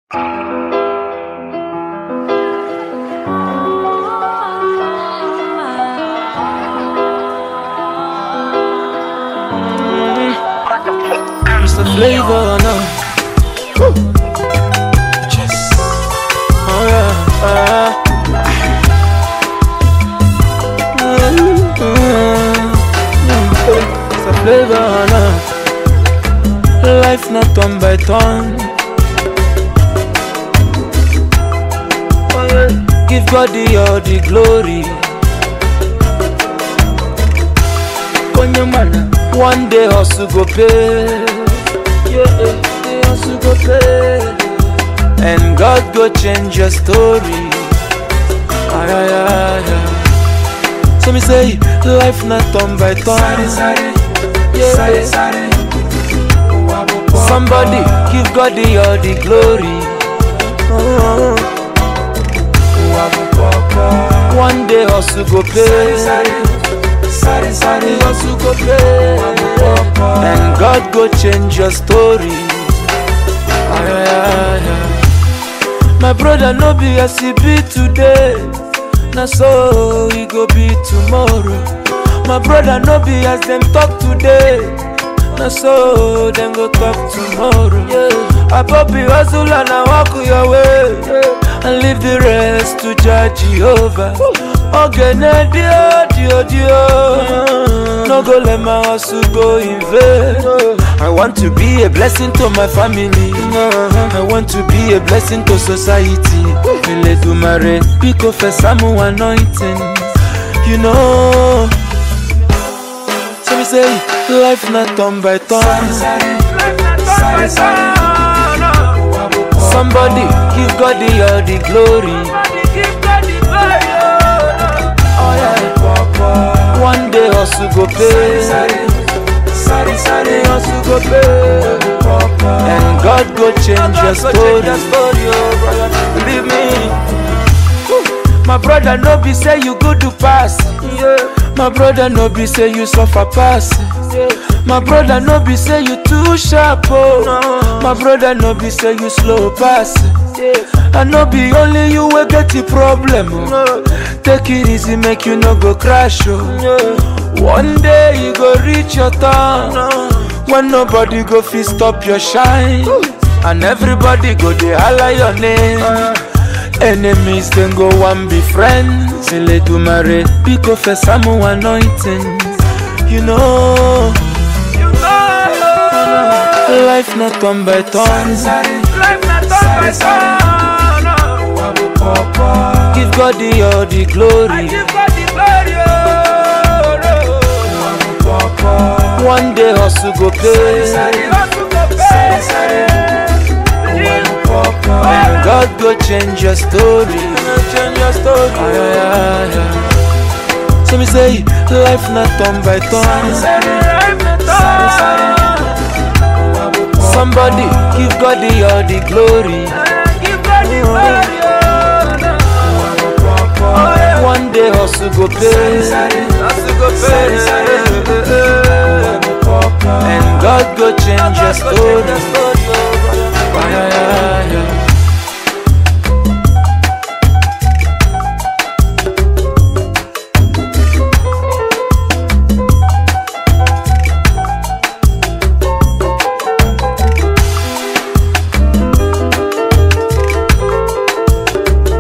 Mr. Flavor now. Yes. Oh yeah. ah. Mm, mm, mm. Mr. Flavor now. Life not turn by turn. Oh, yeah. Give God the all the glory. Konye mana, one day hustle go pay. Yeah, day hustle go pay. And God go change your story. Ay, ay, ay, ay. So me say, life not turn by turn. Yeah. Somebody give God the all the glory. Oh. One day hustle go pay. hustle go pay. And God go change your story. Ay, ay, ay, ay. My brother no be as he be today. Na so he go be tomorrow. My brother no be as them talk today. Na so them go talk tomorrow. Yeah. Abobi hustle and I walk your way. Yeah. And leave the rest to judge Jehovah. Ogene dio dio dio. No go let my hustle go in vain. I want to be a blessing to my family. I want to be a blessing to society. Eledumare, pick up a Samu anointing. You know. So we say, life not turn by turn. Somebody give God the all the glory. Oh yeah. One day hustle go pay. hustle go pay. And God go change your story. Believe me. My brother no be say you good to pass. My brother no be say you suffer pass. My brother no be say you too sharp oh. My brother no be say you slow pass. I no be only you wey get the problem oh. Take it easy make you no go crash oh. One day you go reach your turn when nobody go fit stop your shine and everybody go dey holla your name. Enemies then go one be friends. Eledumare, pick up a Samu anointing. You know, life not turn by turn. Give God the all the glory. One day hustle go pay. And God go change your story. Change your story. Ay, ay, ay, ay. So me say, life not turn by turn. Somebody give God the all the glory. One day hustle go pay. Hustle go pay. And God go change your story. Ay, ay, ay, ay.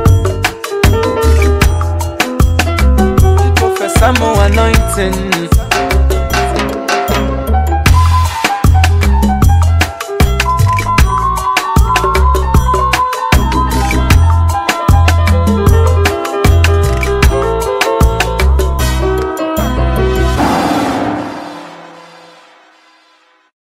Professor Mo anointing.